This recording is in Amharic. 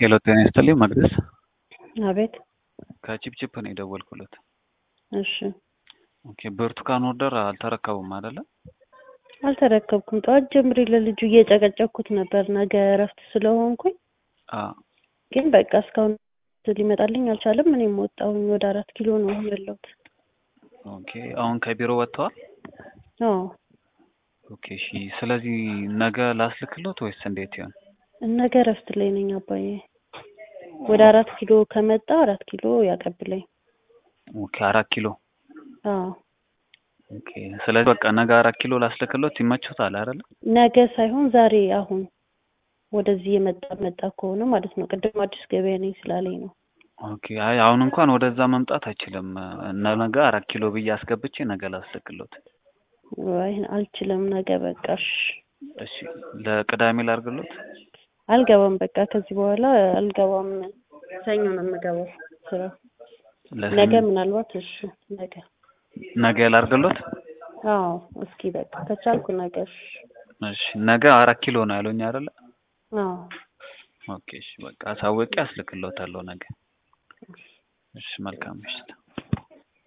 ሄሎ ጤና ይስጥልኝ መቅደስ አቤት። ከቺፕቺፕ ነው የደወልኩለት። እሺ ኦኬ ብርቱካን ኦርደር አልተረከቡም አይደለ? አልተረከብኩም። ጠዋት ጀምሬ ለልጁ እየጨቀጨኩት ነበር ነገ እረፍት ስለሆንኩኝ፣ አ ግን በቃ እስካሁን ሊመጣልኝ አልቻለም። እኔም ወጣሁኝ። ወደ አራት ኪሎ ነው አሁን ያለሁት። ኦኬ አሁን ከቢሮ ወጥተዋል? አዎ ኦኬ እሺ። ስለዚህ ነገ ላስልክሎት ወይስ እንዴት ይሆን? ነገ እረፍት ላይ ነኝ አባዬ። ወደ አራት ኪሎ ከመጣ አራት ኪሎ ያቀብለኝ። ኦኬ አራት ኪሎ አዎ ኦኬ። ስለዚህ በቃ ነገ አራት ኪሎ ላስልክሎት ይመችዎታል አይደለ? ነገ ሳይሆን ዛሬ አሁን ወደዚህ የመጣ መጣ ከሆነ ማለት ነው። ቅድም አዲስ ገበያ ነኝ ስላለኝ ነው። ኦኬ አይ አሁን እንኳን ወደዛ መምጣት አይችልም። እና ነገ አራት ኪሎ ብዬ አስገብቼ ነገ ላስልክሎት። አይ አልችልም። ነገ በቃ እሺ። እሺ ለቅዳሜ ላርግሎት? አልገባም። በቃ ከዚህ በኋላ አልገባም። ሰኞ ነው የምገባው ስራ። ለሰኞ- ነገ ምናልባት እሺ፣ ነገ ነገ ላርግሎት? አዎ፣ እስኪ በቃ ከቻልኩ ነገ እሺ። እሺ ነገ አራት ኪሎ ነው ያሉኝ አይደለ? አዎ ኦኬ እሺ በቃ አሳውቄ አስልክሎታለሁ ነገ። እሺ መልካም ምሽት።